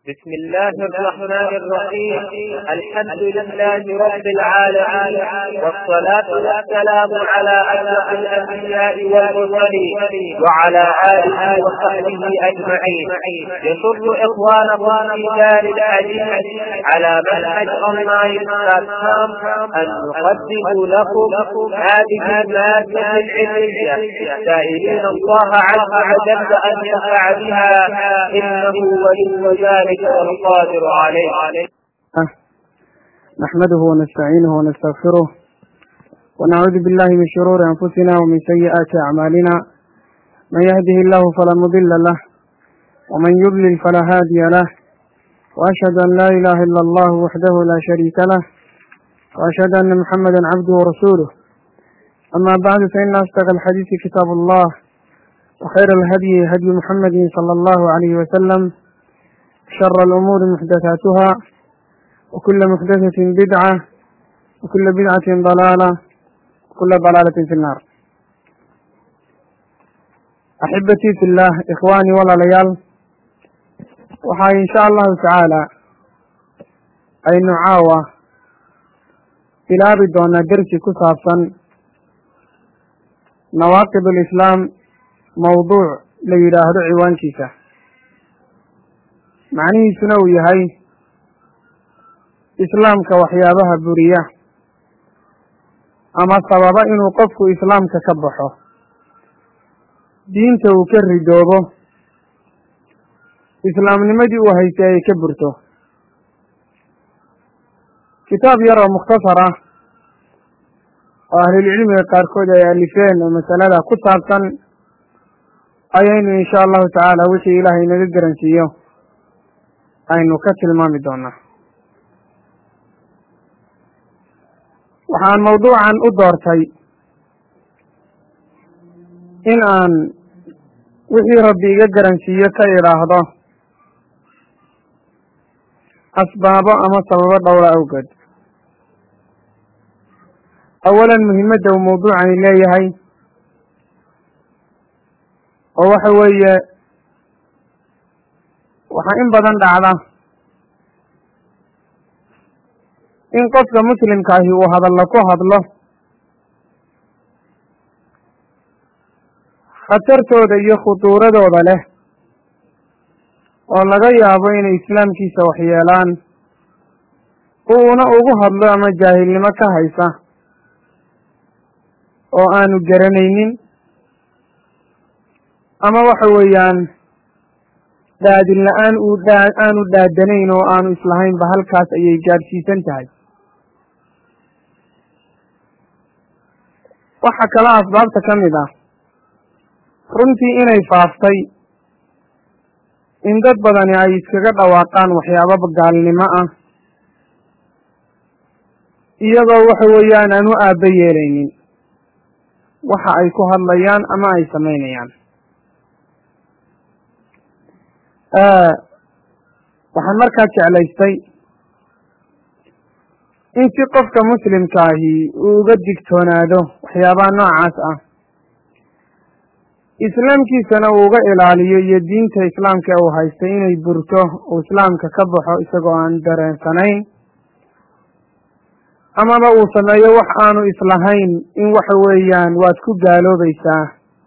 بسم الله الرحمن الرحيم الحمد لله رب العالمين والصلاة والسلام على أشرف الأنبياء والمرسلين وعلى آله وصحبه أجمعين يسر إخوانكم في دار الحديث على منهج أونلاين بلاتفورم أن نقدم لكم هذه المادة العلمية سائلين الله عز وجل أن ينفع بها إنه ولي ذلك والقادر عليه نحمده ونستعينه ونستغفره ونعوذ بالله من شرور أنفسنا ومن سيئات أعمالنا من يهده الله فلا مضل له ومن يضلل فلا هادي له وأشهد أن لا إله إلا الله وحده لا شريك له وأشهد أن محمدا عبده ورسوله أما بعد فإن أصدق الحديث كتاب الله وخير الهدي هدي محمد صلى الله عليه وسلم شر الأمور محدثاتها وكل محدثة بدعة وكل بدعة ضلالة وكل ضلالة في النار أحبتي في الله إخواني ولا ليال waxaa in sha allahu tacaala aynu caawa bilaabi doonaa dersi ku saabsan nawaaqib alislaam mawduuc la yidhaahdo ciwaankiisa macnihiisuna uu yahay islaamka waxyaabaha buriya ama sababa inuu qofku islaamka ka baxo diinta uu ka ridoobo islaamnimadii uu haystay ay ka burto kitaab yar oo mukhtasar ah oo ahlulcilmiga qaarkood ay alifeen oo masalada ku saabsan ayaynu insha allahu tacaala wixii ilaahay naga garansiiyo aynu ka tilmaami doonaa waxaan mawduucan u doortay in aan wixii rabbi iga garansiiyo ka idhaahdo asbaabo ama sababo dhowra awgeed awalan muhimadda uu mawduucani leeyahay oo waxa weeye waxaa in badan dhacda in qofka muslimkaahi uu hadallo ku hadlo khatartooda iyo khuduuradooda leh oo laga yaabo inay islaamkiisa waxyeelaan uuna ugu hadlo ama jaahilnimo ka haysa oo aanu garanaynin ama waxa weeyaan dhaadin la-aan uu dhaa aanu dhaadanayn oo aanu islahaynba halkaas ayay gaadhsiisan tahay waxaa kala asbaabta ka mid ah runtii inay faaftay in dad badani ay iskaga dhawaaqaan waxyaababa gaalnimo ah iyagoo waxa weeyaan aan u aaba yeelaynin waxa ay ku hadlayaan ama ay samaynayaan waxaan markaa jeclaystay in si qofka muslimkaahi uu uga digtoonaado waxyaabaha noocaas ah islaamkiisana uu uga ilaaliyo iyo diinta islaamka uu haystay inay burto uu islaamka ka baxo isagoo aan dareensanayn amaba uu sameeyo wax aanu islahayn in waxa weeyaan waad ku gaaloobaysaa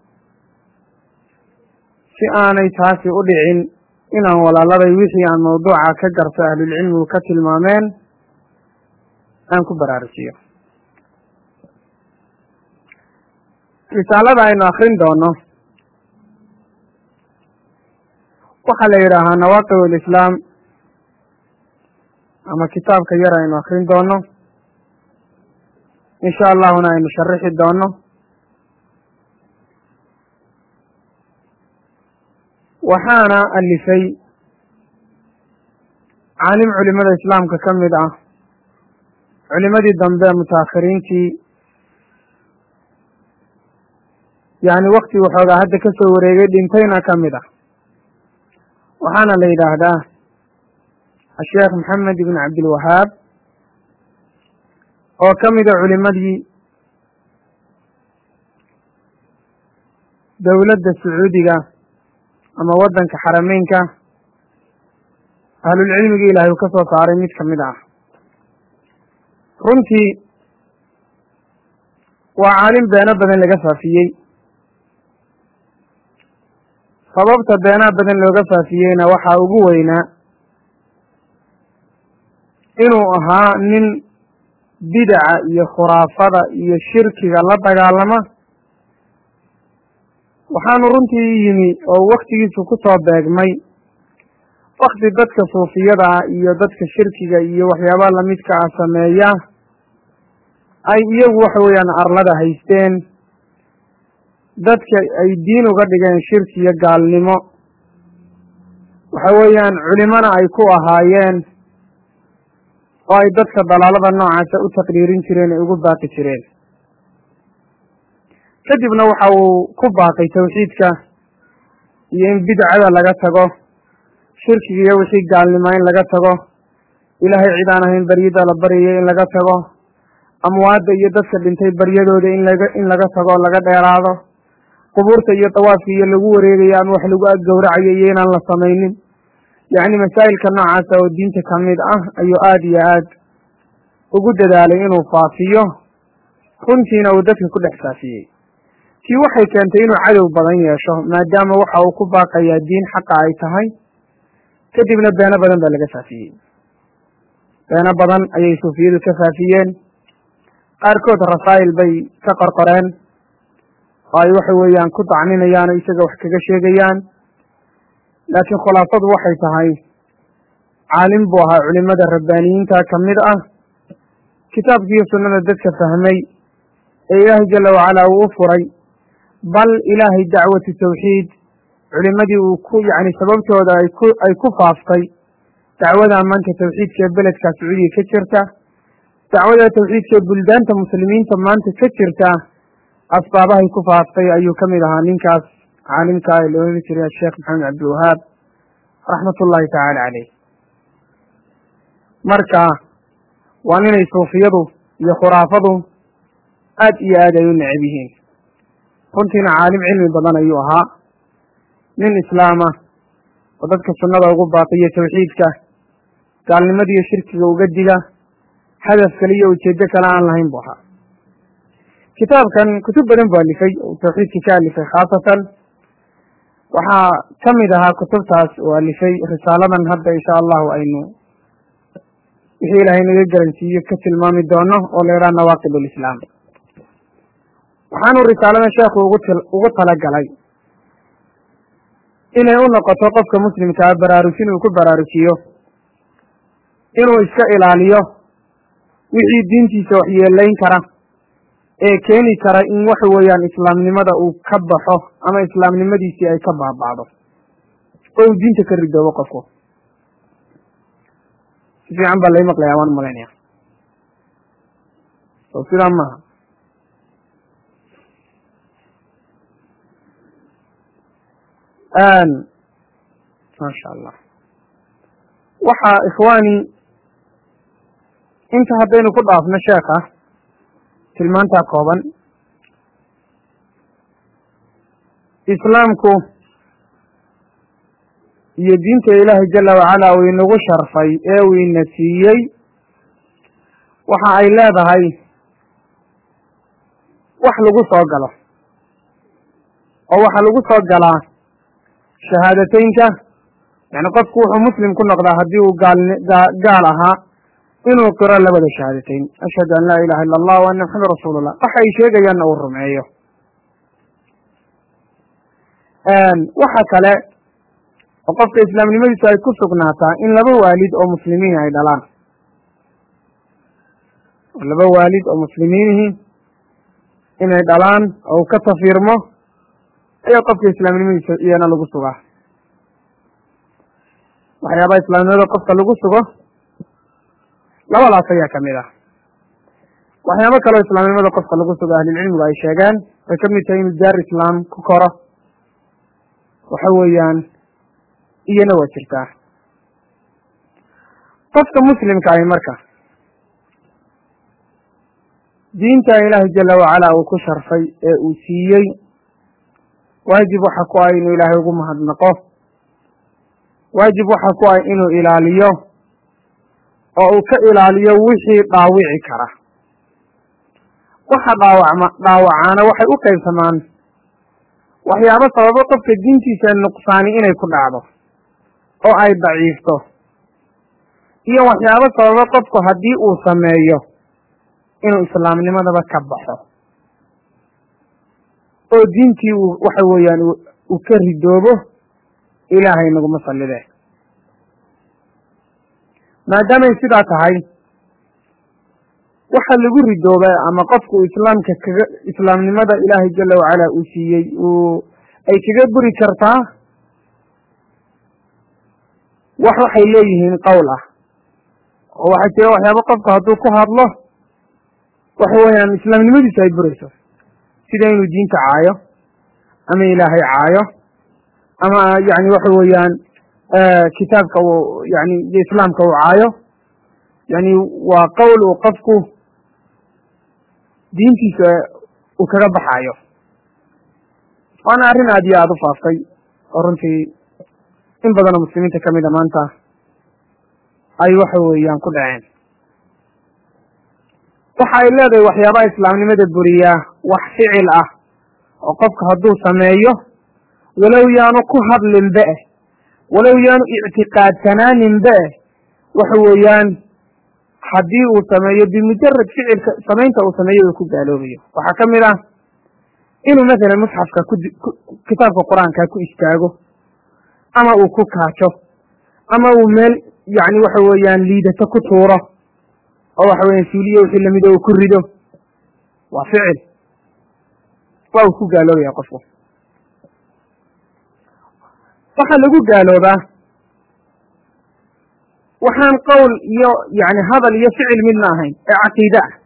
si aanay taasi u dhicin inaan walaaladay wixii aan mawduuca ka garto ahlulcilmigu ka tilmaameen aan ku baraarujiyo risaalada aynu akrin doono waxaa la yidhaahaa nawaaqib alislaam ama kitaabka yar aynu akrin doono insha allahuna aynu sharixi doono waxaana alifay caalim culimada islaamka ka mid ah culimadii dambe mutaakhiriintii yani wakti waxoogaa hadda ka soo wareegay dhintayna ka mid ah waxaana la yidhaahdaa asheekh maxamed ibn cabdilwahaab oo ka mida culimadii dowladda sacuudiga ama waddanka xarameynka ahlulcilmigii ilaahay uu ka soo saaray mid kamid ah runtii waa caalim beeno badan laga faafiyey sababta beenaha badan looga faafiyeyna waxaa ugu weynaa inuu ahaa nin bidaca iyo khuraafada iyo shirkiga la dagaalama waxaanu runtii yimi oo waktigiisu ku soo beegmay wakti dadka suufiyada ah iyo dadka shirkiga iyo waxyaabaha lamidka ah sameeya ay iyagu waxa weeyaan arlada haysteen dadka ay diin uga dhigeen shirki iyo gaalnimo waxa weeyaan culimona ay ku ahaayeen oo ay dadka dalaalada noocaasa u taqriirin jireen ay ugu baaqi jireen kadibna waxa uu ku baaqay tawxiidka iyo in bidcada laga tago shirkiga iyo wixii gaalnima in laga tago ilaahay cid aan ahayn baryada la baryayo in laga tago amwaadda iyo dadka dhintay baryadooda in laga in laga tago laga dheeraado qubuurta iyo dawaafka iyo lagu wareegayo ama wax lagu aggowracayo iyo inaan la samaynin yacni masaa'ilka noocaasa oo diinta ka mid ah ayuu aada iyo aad ugu dadaalay inuu faafiyo runtiina uu dadka ku dhex faafiyey tii waxay keentay inuu cadow badan yeesho maadaama waxa uu ku baaqayaa diin xaqa ay tahay kadibna beeno badan baa laga faafiyey beeno badan ayay suufiyadu ka faafiyeen qaarkood rasaa'il bay ka qorqoreen oo ay waxa weeyaan ku dacninayaan oo isaga wax kaga sheegayaan laakiin khulaasadu waxay tahay caalim buu ahaa culimada rabbaaniyiinta ka mid ah kitaabkiiyo sunnada dadka fahmay ee ilaahay jala wacalaa uu u furay bal ilaahay dacwatu tawxiid culimadii uu ku yacni sababtooda ay ku ay ku faaftay dacwada maanta tawxiidka ee beledka sacuudiya ka jirta dacwada tawxiidka ee buldaanta muslimiinta maanta ka jirta asbaabahay ku faaftay ayuu ka mid ahaa ninkaas caalimka ee la ohan jiray asheekh maxamed cabdiwahaab raxmat ullahi tacaala caleyh marka waa ninay suufiyadu iyo khuraafadu aad iyo aad ay u necab yihiin runtiina caalim cilmi badan ayuu ahaa nin islaama oo dadka sunnada ugu baaqiyo tawxiidka gaalnimadiiyo shirkiga uga diga hadaf kale iyo ujeedo kale aan lahayn buu ahaa kitaabkan kutub badan buu alifay oo tawxiidka ka alifay khaasatan waxaa ka mid ahaa kutubtaas uu alifay risaaladan hadda insha allahu aynu wixii ilaahay naga garansiiyo ka tilmaami doono oo la yidhaha nawaaqib alislaam waxaanu risaaladan sheekhu ugu t ugu talagalay inay u noqoto qofka muslimkaa baraarujin uu ku baraarujiyo inuu iska ilaaliyo wixii diintiisa waxyeelayn kara ee keeni kara in waxa weeyaan islaamnimada uu ka baxo ama islaamnimadiisii ay ka baaba'do oo uu diinta ka ridoobo qofku si fiican baa lai maqlayaa waan malaynaya oo sidaa maaha maasha allah waxaa ikhwaani inta haddaynu ku dhaafno sheekha tilmaantaa kooban islaamku iyo diinta ilaahay jala wacala uu inagu sharfay ee uu ina siiyey waxa ay leedahay wax lagu soo galo oo waxaa lagu soo galaa shahaadateynka yani qofku wuxuu muslim ku noqdaa haddii uu gaal gaal ahaa inuu qiro labada shahaadateyn ashhadu an laa ilaha illa allah wa anna maxamed rasuulullah waxa ay sheegayaanna uu rumeeyo waxa kale oo qofka islaamnimadiisu ay ku sugnaataa in laba waalid oo muslimiin ay dhalaan laba waalid oo muslimiinihi inay dhalaan oo uu ka tafiirmo ayaa qofka islaamnimadiisa iyana lagu sugaa waxyaabaha islaamnimada qofka lagu sugo labadaas ayaa kamid ah waxyaabo kaleo islaamnimada qofka lagu sugo ahlulcilmigu ay sheegeen way ka mid tahay inuu daar islaam ku koro waxa weeyaan iyana waa jirtaa qofka muslimka ahi marka diinta ilaahay jala wacala uu ku sharfay ee uu siiyey waajib waxa ku ah inuu ilaahay ugu mahadnaqo waajib waxa ku ah inuu ilaaliyo oo uu ka ilaaliyo wixii dhaawici kara waxa dhaawacma dhaawacaana waxay u qaybsamaan waxyaabo sababo qofka diintiisa nuqsaani inay ku dhacdo oo ay daciifto iyo waxyaabo sababo qofku haddii uu sameeyo inuu islaamnimadaba ka baxo oo diintii uu waxa weeyaan uu ka ridoobo ilaahay naguma sallide maadaamay sidaa tahay waxa lagu ridooba ama qofku islaamka kaga islaamnimada ilaahay jala wacala uu siiyey uu ay kaga buri kartaa wax waxay leeyihiin qowl ah oo waxay jira waxyaaba qofku hadduu ku hadlo waxa weeyaan islaamnimadiisu ay burayso sida inuu diinta caayo ama ilaahay caayo ama yani waxa weeyaan kitaabka uu yani iyo islaamka uu caayo yani waa qowl uu qofku diintiisa uu kaga baxaayo waana arrin aad iyo aada u faaftay oo runtii in badanoo muslimiinta ka mida maanta ay waxa weeyaan ku dhaceen waxa ay leedahay waxyaabaha islaamnimada buriyaa wax ficil ah oo qofka hadduu sameeyo walow yaanu ku hadlinba eh walow yaanu ictiqaadsanaaninba eh waxa weeyaan haddii uu sameeyo bimujarad ficilka samaynta uu sameeyo uu ku gaaloobayo waxaa ka mid ah inuu masalan musxafka ku kitaabka qur-aanka ku istaago ama uu ku kaajo ama uu meel yani waxa weeyaan liidato ku tuuro oo waxa weeyaan suuliyo wixii lamida uu ku rido waa ficil waa uu ku gaaloobaya qofku waxaa lagu gaaloobaa waxaan qowl iyo yani hadal iyo ficil midna ahayn ee caqiide ah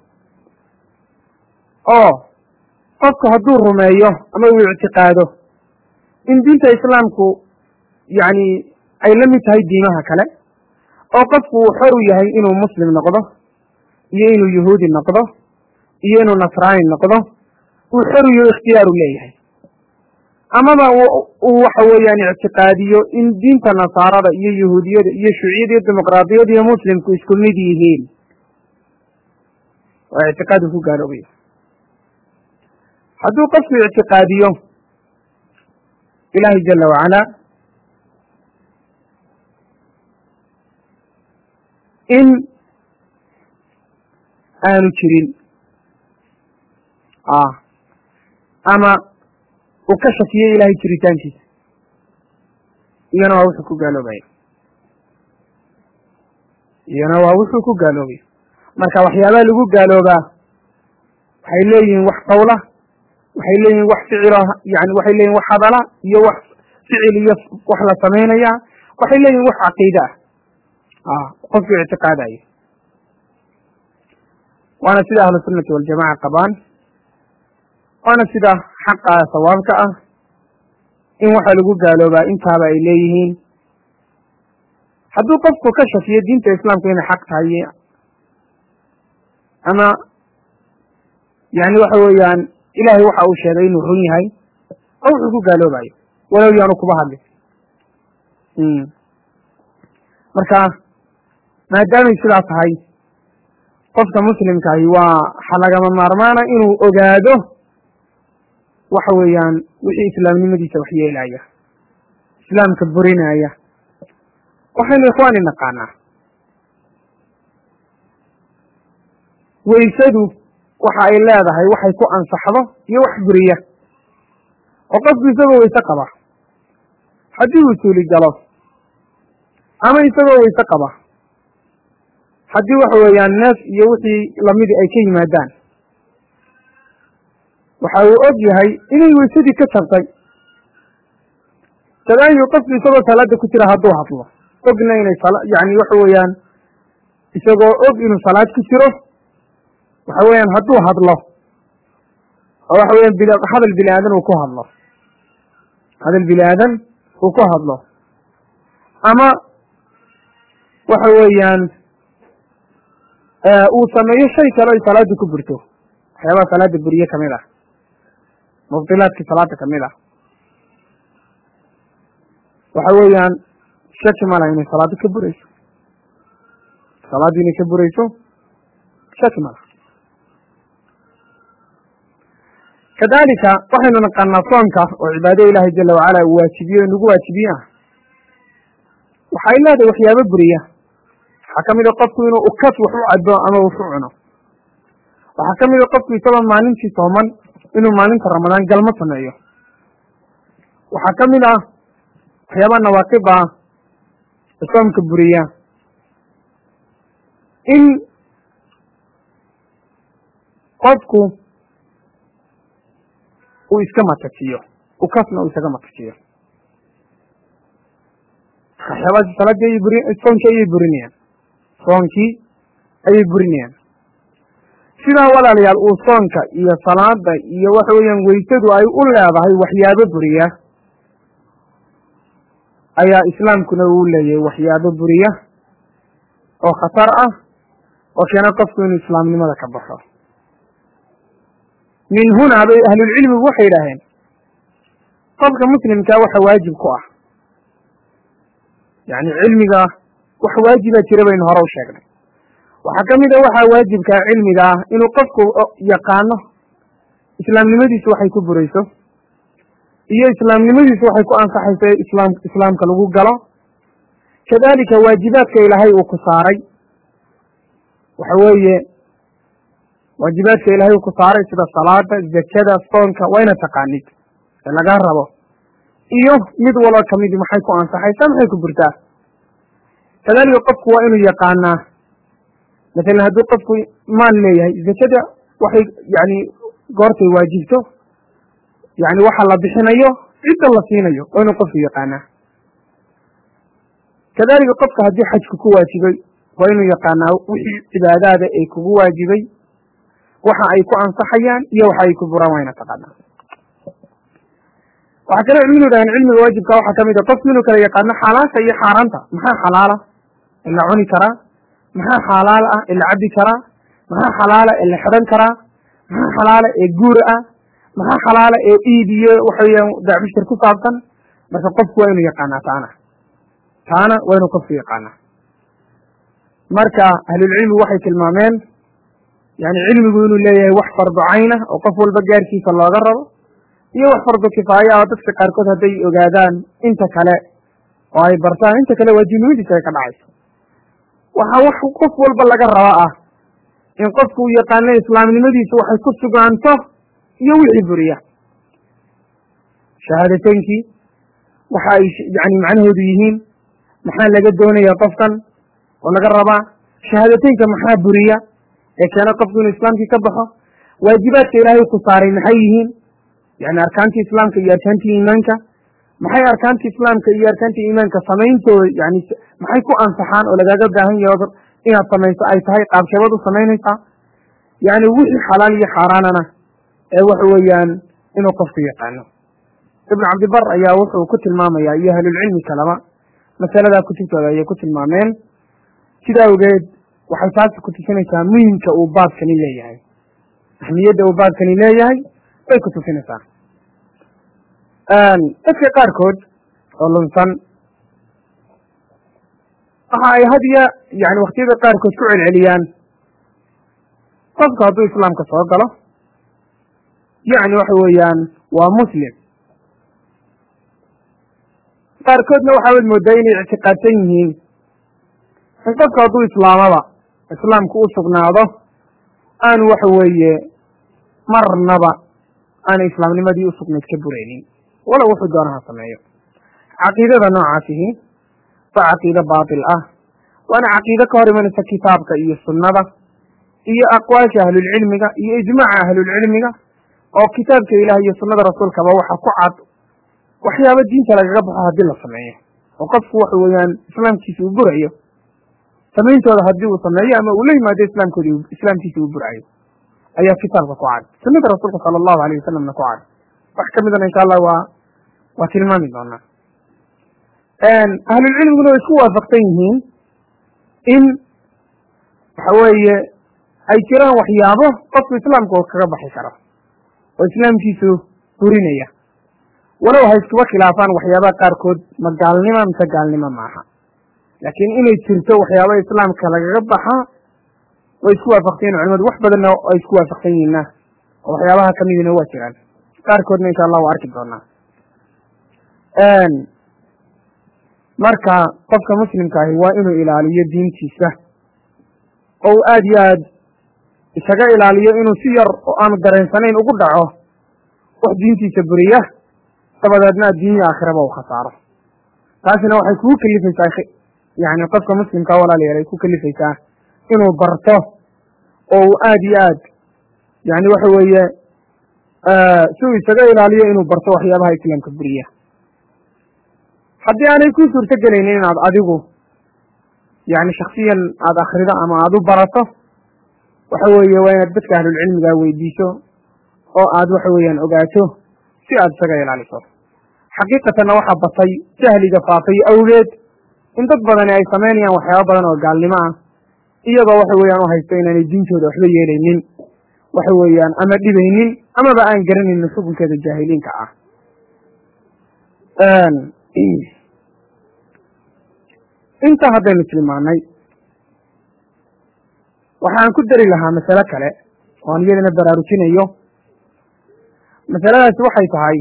oo qofku hadduu rumeeyo ama uu ictiqaado in diinta islaamku yani ay la mid tahay diimaha kale oo qofku uu xor u yahay inuu muslim noqdo iyo inuu yahuudi noqdo iyo inuu nasraani noqdo uu xor iyo ikhtiyaaru leeyahay amaba uu waxa weeyaan ictiqaadiyo in diinta nasaarada iyo yahuudiyada iyo shuuciyada iyo dimuqraadiyada iyo muslimku isku mid yihiin waa ictiqaad uu ku gaaloobayo hadduu qofku ictiqaadiyo ilaahay jala wacala in aanu jirin ama uu ka shakiyey ilahay jiritaankiisa iyana waa wuxuu ku gaaloobaya iyana waa wuxuu ku gaaloobaya marka waxyaabaha lagu gaaloobaa waxay leeyihiin wax qawla waxay leeyihin wax ficilo yani waxay leeyihin wax hadala iyo wax ficil iyo wax la samaynaya waxay leeyihin wax caqiide ah qofku ictiqaadayo waana sida ahlu sunnati waljamaca qabaan waana sida xaqa sawaabka ah in waxa lagu gaaloobaa intaaba ay leeyihiin hadduu qofku ka shakiyo diinta islaamku inay xaq tahay ama yani waxa weeyaan ilahay waxa uu sheegay inuu run yahay oo wuxuu ku gaaloobayo walow yaanu kuba hadlin marka maadaamay sidaa tahay qofka muslimkaahi waa waxa lagama maarmaana inuu ogaado waxa weeyaan wixii islaamnimadiisa wax yeelaya islaamka burinaya waxaynu ikhwaani naqaanaa weysadu waxa ay leedahay waxay ku ansaxdo iyo wax buriya oo qofku isagoo weyse qaba haddii uu suuli galo ama isagoo weyse qaba haddii waxa weeyaan neef iyo wixii lamidi ay ka yimaadaan waxa uu og yahay inay weysadii ka jabtay kadaayu qofku isagoo salaada ku jira hadduu hadlo ogna inay yani waxa weeyaan isagoo og inuu salaad ku jiro waxa weeyaan hadduu hadlo oo waxa weeyaan hadal bini aadan uu ku hadlo hadal bini aadan uu ku hadlo ama waxa weeyaan uu sameeyo shay kale oy salaada ku burto waxyaabaha salaada buriye kamid ah mubdilaadkii salaada kamid ah waxa weeyaan shaki malaha inay salaado ka burayso salaadii inay ka burayso shaki malaha kadalika waxaynu naqaanaa soonka oo cibaado ilaahay jala wacala uu waajibiye nagu waajibiye ah waxay leedahay waxyaabo buriya waxaa ka mid a qofku inuu ukas wax u cabo ama wax u cuno waxaa ka mid a qofku isagoo maalintii sooman inuu maalinta ramadaan galmo sameeyo waxaa ka mid ah waxyaabaha nawaaqib ah soomka buriya in qofku uu iska matajiyo ukasna uu isaga matajiyo waxyaabahaasi salaadii ayay buri soonkii ayay burinayaan soonkii ayay burinayaan sidaa walaalayaal uu soonka iyo salaada iyo waxa weeyaan weysadu ay u leedahay waxyaabo buriya ayaa islaamkuna uu leeyahay waxyaabo buriya oo khatar ah oo keena qofku inuu islaamnimada ka baxo min huna bay ahlulcilmigu waxay yidhaaheen qofka muslimkaa waxa waajib ku ah yani cilmiga wax waajiba jira baynu hore u sheegnay waxaa ka mid a waxaa waajibkaa cilmiga ah inuu qofku yaqaano islaamnimadiisu waxay ku burayso iyo islaamnimadiisu waxay ku ansaxayso islaam islaamka lagu galo kadalika waajibaadka ilaahay uu ku saaray waxa weeye waajibaadka ilaahay uu ku saaray sida salaada zakada soonka waa ina taqaanid ee lagaa rabo iyo mid walba kamidi maxay ku ansaxaysaa maxay ku burtaa kadalika qofku waa inuu yaqaanaa masalan hadduu qofku maal leeyahay zakada waxay yani goortay waajibto yani waxa la bixinayo cidda la siinayo waa inuu qofku yaqaanaa kadalika qofka haddii xajku ku waajibay waa inuu yaqaanaa wixii cibaadaada ay kugu waajibay waxa ay ku ansaxayaan iyo waxa ay ku buraan waa ina taqaanaa waxaa kale cilmigu yidhahdeen cilmiga waajibka waxaa ka mid a qofku inuu kala yaqaano xalaasha iyo xaaraanta maxaa xalaala ee la cuni karaa maxaa xalaal ah ee la cabbi karaa maxaa xalaala ee la xidhan karaa maxaa xalaala ee guur ah maxaa xalaala ee iid iyo waxa weeyaan dacbishir ku saabsan marka qofku waa inuu yaqaanaa taana taana waa inuu qofku yaqaanaa marka ahlulcilmigu waxay tilmaameen yani cilmigu inuu leeyahay wax fardu cayna oo qof walba gaarkiisa looga rabo iyo wax fardu kifaaya oo dadka qaarkood hadday ogaadaan inta kale oo ay bartaan inta kale waajibnimadiisa ay ka dhacayso waxaa wax qof walba laga raba ah in qofku uu yaqaano islaamnimadiisu waxay ku sugaanto iyo wixii buriya shahaadateynkii waxa ay yani macnahoodu yihiin maxaa laga doonaya qofkan oo laga rabaa shahaadateynka maxaa buriya ee keena qofku inuu islaamkii ka baxo waajibaadka ilaahay ku saaray maxay yihiin yani arkaantii islaamka iyo arkaantii iimaanka maxay arkaantii islaamka iyo arkaantii iimaanka samayntooda yani maxay ku ansaxaan oo lagaaga baahan yaho inaad samayso ay tahay qaabkeebaad u samaynaysaa yani wixii xalaal iyo xaaraanana ee waxa weeyaan inuu qofku yaqaano ibn cabdibar ayaa wuxuu ku tilmaamayaa iyo ahlulcilmi kaleba masaladaa kutubtooda ayay ku tilmaameen sida awgeed waxay taasi ku tusinaysaa muhimka uu baabkani leeyahay ahmiyadda uu baabkani leeyahay bay ku tusinaysaa dadka qaarkood oo lunsan waxa ay hadiya yani waktiyada qaarkood ku celceliyaan qofku hadduu islaamka soo galo yani waxa weeyaan waa muslim qaarkoodna waxaawad moodaa inay ictiqaadsan yihiin in qofku hadduu islaamaba islaamku u sugnaado aanu waxa weeye marnaba aanay islaamnimadii usugnayd ka buraynin walow wuxuu doonaha sameeyo caqiidada noocaasihi waa caqiide baatil ah waana caqiide ka hor imanaysa kitaabka iyo sunnada iyo aqwaasha ahlulcilmiga iyo ijmaaca ahlulcilmiga oo kitaabka ilaah iyo sunnada rasuulkaba waxa ku cad waxyaaba diinta lagaga baxo haddii la sameeyo oo qofku waxa weeyaan islaamkiisa uu burayo samayntooda haddii uu sameeyo ama uu la yimaado islaamkoodi islaamkiisa uu burayo ayaa kitaabka ku cad sunnada rasuulka sala allahu alayh wasalamna ku cad wax ka midana insha allah waa waa tilmaami doonaa ahlulcilmiguna way isku waafaqsan yihiin in waxa weeye ay jiraan waxyaabo qofku islaamka oo kaga baxi karo oo islaamkiisu burinaya walow ha iskuba khilaafaan waxyaabaha qaarkood ma gaalnima mise gaalnimo maaha laakiin inay jirto waxyaaba islaamka lagaga baxaa way isku waafaqsan yihin culimadu wax badanna ay isku waafaqsan yihiinna oo waxyaabaha kamidina waa jiraan qaarkoodna insha allah waa arki doonaa marka qofka muslimka ahi waa inuu ilaaliyo diintiisa oo uu aada iyo aad isaga ilaaliyo inuu si yar oo aanu dareensanayn ugu dhaco wax diintiisa buriya dabadeedna adduunya aakhiraba u khasaaro taasina waxay kugu kelifaysaa yani qofka muslimka walaalayaal ay ku kelifaysaa inuu barto oo uu aada iyo aad yani waxa weeye si uu isaga ilaaliyo inuu barto waxyaabaha islaamka buriya haddii aanay ku suurto gelaynin inaad adigu yani shaksiyan aada akrido ama aada u barato waxa weeye waa inaad dadka ahlulcilmiga weydiiso oo aad waxa weeyaan ogaato si aad isaga ilaaliso xaqiiqatanna waxaa batay jahliga faafay awgeed in dad badani ay samaynayaan waxyaaba badan oo gaalnimo ah iyagoo waxa weeyaan u haysto inaanay diintooda waxba yeelaynin waxa weeyaan ama dhibaynin amaba aan garanaynin xukunkeeda jaahiliinka ah intaa haddaynu tilmaanay waxaan ku dari lahaa masale kale oo aan iyadana baraarujinayo masaladaasi waxay tahay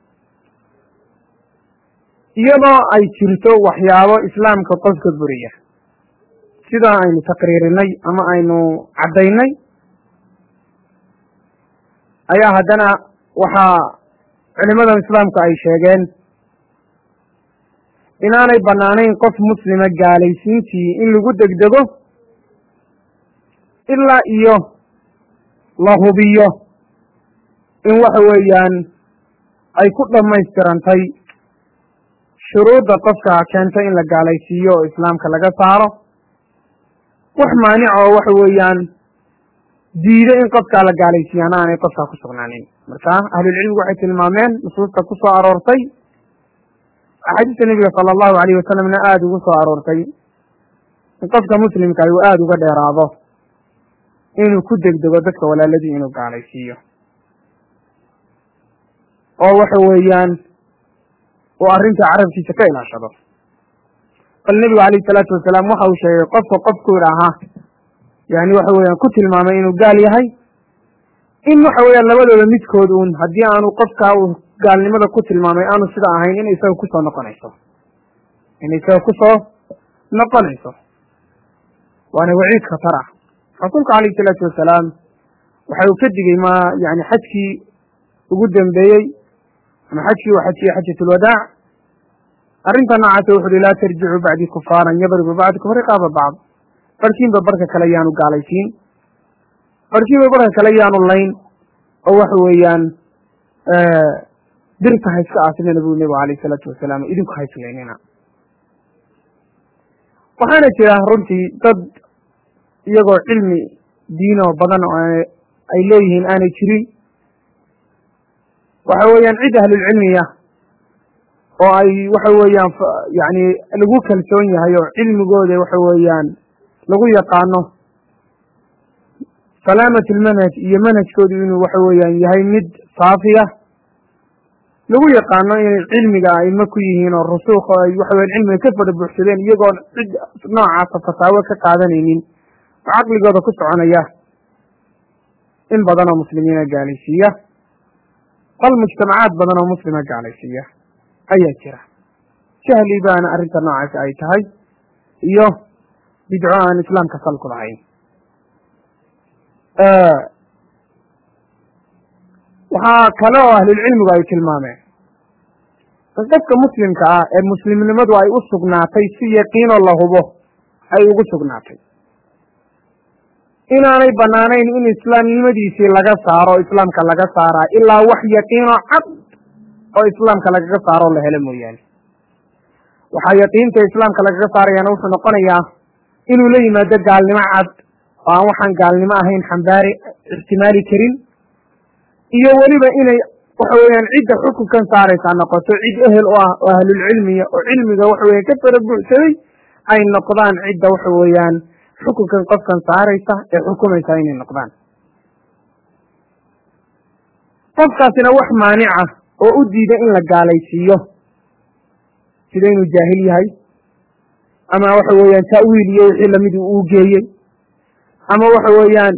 iyadoo ay jirto waxyaabo islaamka qofka buriya sida aynu taqriirinay ama aynu caddaynay ayaa haddana waxaa culimadan islaamku ay sheegeen inaanay bannaanayn qof muslima gaalaysiintii in lagu degdego ilaa iyo la hubiyo in waxa weeyaan ay ku dhammaystirantay shuruudda qofka keento in la gaalaysiiyo oo islaamka laga saaro wax maanic oo waxa weeyaan diido in qofkaa la gaalaysiiyaana aanay qofkaa ku sugnaanin marka ahlulcilmigu waxay tilmaameen nusuusta ku soo aroortay axaadiista nebiga sala allahu alayh wasalamna aada ugu soo aroortay in qofka muslimka uu aada uga dheeraado inuu ku degdego dadka walaaladii inuu gaalaysiiyo oo waxa weeyaan uu arrinta carabkiisa ka ilaashado bal nebigu alayhi salaatu wasalaam waxa uu sheegay qofka qofku idhaahaa yani waxa weeyaan ku tilmaamay inuu gaal yahay in waxa weeyaan labadooda midkood uun haddii aanu qofkaa uu gaalnimada ku tilmaamay aanu sida ahayn in isaga kusoo noqonayso in isaga kusoo noqonayso waana waciid khatar ah rasuulku alayhi salaatu wasalaam waxa uu ka digey ma yani xajkii ugu dambeeyey ama xajkii uu xajiyey xajatulwadaac arrinta noocaasa wuxu uhi laa tarjicuu bacdii kufaaran yadribu bacdukum riqaaba bacd barhkiinba barka kale yaanu gaalaysiin barhkiinba barka kale yaanu layn oo waxa weeyaan birta ha iska aasimina buu nebigu alayh isalaatu wasalaam idinku hayslaynina waxaana jira runtii dad iyagoo cilmi diinoo badan oo ay leeyihiin aanay jirin waxa weeyaan cid ahlulcilmiya oo ay waxa weeyaan yani lagu kalsoon yahay oo cilmigooda waxa weeyaan lagu yaqaano salaamat lmanhaj iyo manhajkoodu inuu waxa weeyaan yahay mid saafiya lagu yaqaano inay cilmiga aimo ku yihiin oo rusuuq oo ay waxa weyan cilmiga ka fara buuxsadeen iyagoon cid noocaasa fataawo ka qaadanaynin oo caqligooda ku soconaya in badan oo muslimiina gaalaysiiya bal mujtamacaad badan oo muslima gaalaysiiya ayaa jira jahli baana arrinta noocaasi ay tahay iyo bidco aan islaamka sal ku lahayn waxaa kale oo ahlulcilmigu ay tilmaameen in qofka muslimka ah ee muslimnimadu ay u sugnaatay si yaqiinoo la hubo ay ugu sugnaatay inaanay banaanayn in islaamnimadiisii laga saaro islaamka laga saaraa ilaa wax yaqiinoo cad oo islaamka lagaga saaroo la helo mooyaane waxaa yaqiinta islaamka lagaga saarayaana wuxuu noqonayaa inuu la yimaado gaalnimo cad oo aan waxaan gaalnimo ahayn xambaari ixtimaali karin iyo weliba inay waxa weeyaan cidda xukunkan saaraysaa noqoto cid ehel u ah oo ahlulcilmiya oo cilmiga waxa weyan ka fara buuxsaday ay noqdaan cidda waxa weeyaan xukunkan qofkan saaraysa ee xukumaysa inay noqdaan qofkaasina wax maanica oo u diida in la gaalaysiiyo sida inuu jaahil yahay ama waxa weeyaan ta'wiil iyo wixii lamid uu geeyey ama waxa weeyaan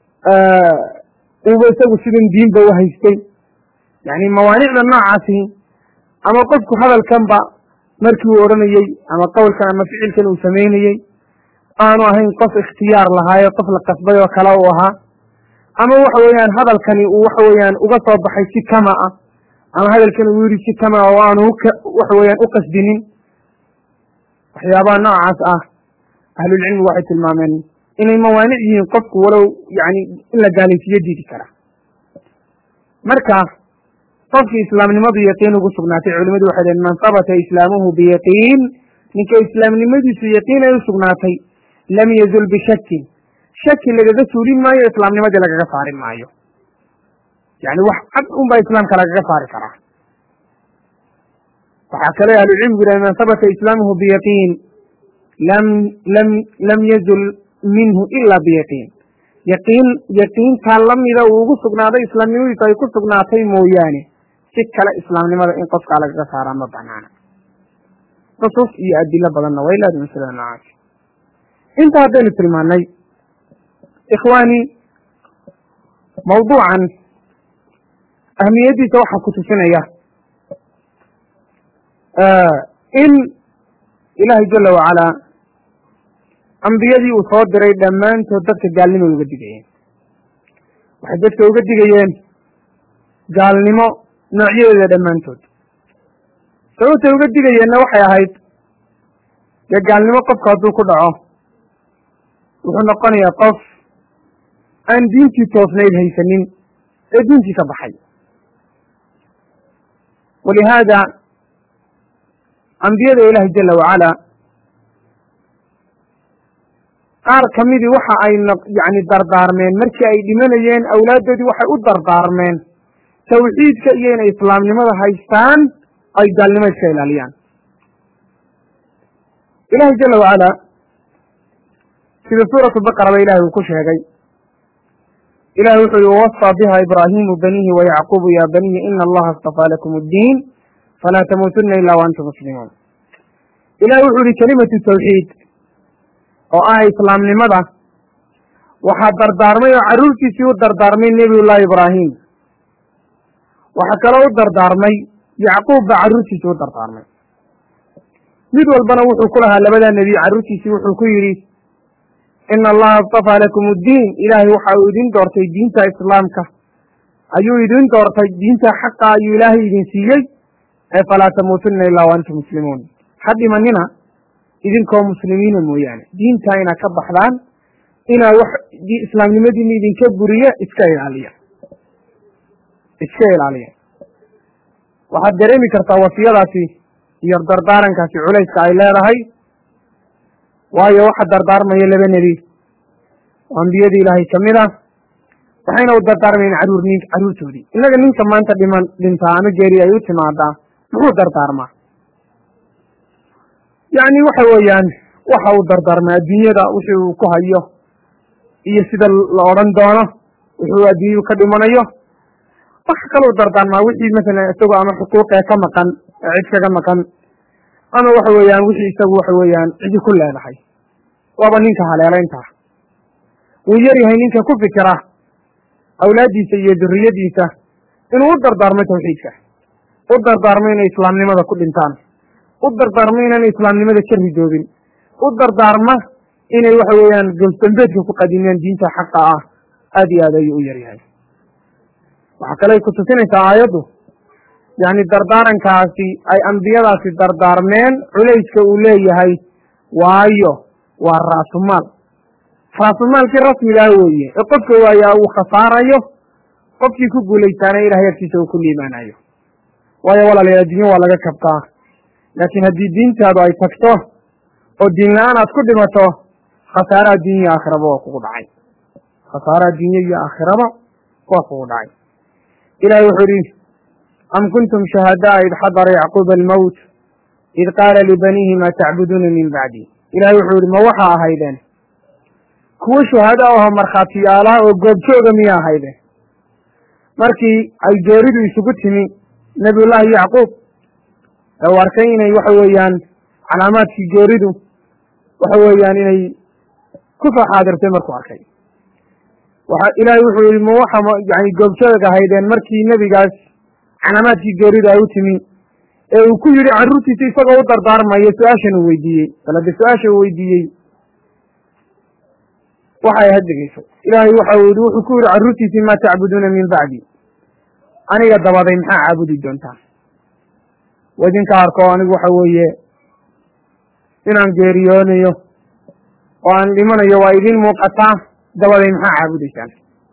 uuba isagu sidan diinba u haystay yani mawaanicda noocaasi ama qofku hadalkanba markii uu odhanayey ama qowlkan ama ficilkan uu samaynayey aanu ahayn qof ikhtiyaar lahaayo qof la qasbay oo kale uu ahaa ama waxa weeyaan hadalkani uu waxa weeyaan uga soo baxay si kama ah ama hadalkani uu yidhi si kama oo aanu waxa weeyaan u qasdinin waxyaabaha noocaas ah ahlulcilmigu waxay tilmaameen inay mawaanic yihiin qofku walow yani in la gaalaysiiyo diidi kara marka qofkii islaamnimadu yaqiin ugu sugnaatay culimadu waxay dhaheen man habata islaamuhu biyaqiin ninka islaamnimadiisu yaqiin ay u sugnaatay lam yazul bishakin shaki lagaga suulin maayo islaamnimadii lagaga saari maayo yani wax cad un baa islaamka lagaga saari karaa waxaa kale ahlucilmigu yidhahen man habata islaamuhu biyaqiin lam lam lam yazul minhu ila biyaqiin yaqiin yaqiintaa lamida uu ugu sugnaaday islaamnimadiisu ay ku sugnaatay mooyaane si kale islaamnimada in qofkaa lagaga saaraa ma banaana nusuus iyo adilo badanna way leedahay masalada noocaas inta haddaynu tilmaanay ikhwaani mawduucan ahmiyaddiisa waxaa ku tusinaya in ilaahay jala wacalaa ambiyadii uu soo diray dhammaantood dadka gaalnimo uga digayeen waxay dadka uga digayeen gaalnimo noocyadeeda dhammaantood sababtay uga digayeenna waxay ahayd dee gaalnimo qofku hadduu ku dhaco wuxuu noqonayaa qof aan diintii toosnayd haysanin ee diintii ka baxay walihaada ambiyada ilaahi jala wacala qaar ka midii waxa ay yani dardaarmeen markii ay dhimanayeen awlaaddoodii waxay u dardaarmeen tawxiidka iyo inay islaamnimada haystaan ay gaalnimo iska ilaaliyaan ilahi jala wacala sida suuratu baqara ba ilahi uu ku sheegay ilahi wuxuu yihi wawasa biha ibraahimu banihi wayacqubu ya baniyi ina allaha astafaa lakum addiin falaa tamuutuna ila waantum muslimuun ilahi wuxuu yihi kelimatu tawxiid oo ah islaamnimada waxaa dardaarmay oo carruurtiisii u dardaarmay nebiyullahi ibraahim waxaa kaloo u dardaarmay yacquub baa carruurtiisii u dardaarmay mid walbana wuxuu ku lahaa labadaa nebiy carruurtiisii wuxuu ku yidhi ina allaha astafaa lakum uddiin ilaahay waxa uu idin doortay diinta islaamka ayuu idin doortay diinta xaqa ayuu ilaahay idin siiyey ee falaa tamuutunna ilaa wa antum muslimuun ha dhimanina idinkoo muslimiina mooyaane diintaa inaad ka baxdaan inaad wax islaamnimadiina idinka buriya iska ilaaliya iska ilaaliya waxaad dareemi kartaa wasiyadaasi iyo dardaarankaasi culayska ay leedahay waayo waxa dardaarmaya laba nebi oo ambiyadii ilaahay kamid ah waxayna u dardaarmayeen caruur carruurtoodii innaga ninka maanta dhiman dhintaa ama geeri ay u timaadaa muxuu dardaarmaa yacni waxa weeyaan waxa uu dardaarmaa adduunyada wixii uu ku hayo iyo sida la odhan doono wuxuu adduunyadu ka dhimanayo waxa kalou dardaarmaa wixii masalan isagoo ama xuquuqee ka maqan ee cid kaga maqan ama waxa weeyaan wixii isagu waxa weeyaan cidi ku leedahay waaba ninka haleelayntaa wuu yar yahay ninka ku fikira awlaaddiisa iyo duriyadiisa inuu u dardaarmo tawxiidka u dardaarmo inay islaamnimada ku dhintaan u dardaarmo inaan islaamnimada ka ridoobin u dardaarma inay waxa weeyaan golsdambeedka ku qadimiyaan diinta xaqa ah aad iyo aad ayuu u yar yahay waxaa kale ku tusinaysaa aayaddu yacni dardaarankaasi ay ambiyadaasi dardaarmeen culayska uu leeyahay waayo waa raasumaal raasumaalkii rasmigaa weeye ee qofka waayaa uu khasaarayo qofkii ku guulaystaana ilahay agtiisa uu ku liimaanayo waayo walaalayaal adduunyo waa laga kabtaa laakiin haddii diintaadu ay tagto oo diin la-aan aad ku dhimato khasaare adduunya iyo aakhiraba waa kugu dhacay khasaare adduunye iyo aakhiraba waa kugu dhacay ilahi wuxuu yihi am kuntum shuhadaa id xadara yacquuba almowt id qaala libaniihi maa tacbuduuna min bacdi ilahay wuxuu yihi ma waxaa ahaydeen kuwo shuhada aho markhaatiyaalaha oo goobjooga miya ahaydeen markii ay geeridu isugu timi nabiyullaahi yacquub ee uu arkay inay waxa weeyaan calaamaadkii geeridu waxa weeyaan inay ku soo xaadirtay markuu arkay waxa ilaahay wuxuu yihi ma waxa yani goobjoog ahaydeen markii nebigaas calaamaadkii geeridu ay u timi ee uu ku yidhi carruurtiisa isagoo u dardaarmayo su-aashan uu weydiiyey bal hadde su-aasha uu weydiiyey waxay had dhegeyso ilaahay waxa uu yihi wuxuu ku yidhi carruurtiisii maa tacbuduuna min bacdi aniga dabaday maxaa caabudi doontaa wa idinka arko anigu waxa weeye inaan geeriyoonayo oo aan dhimanayo waa idin muuqataa dabaday maxaa caabudaysaan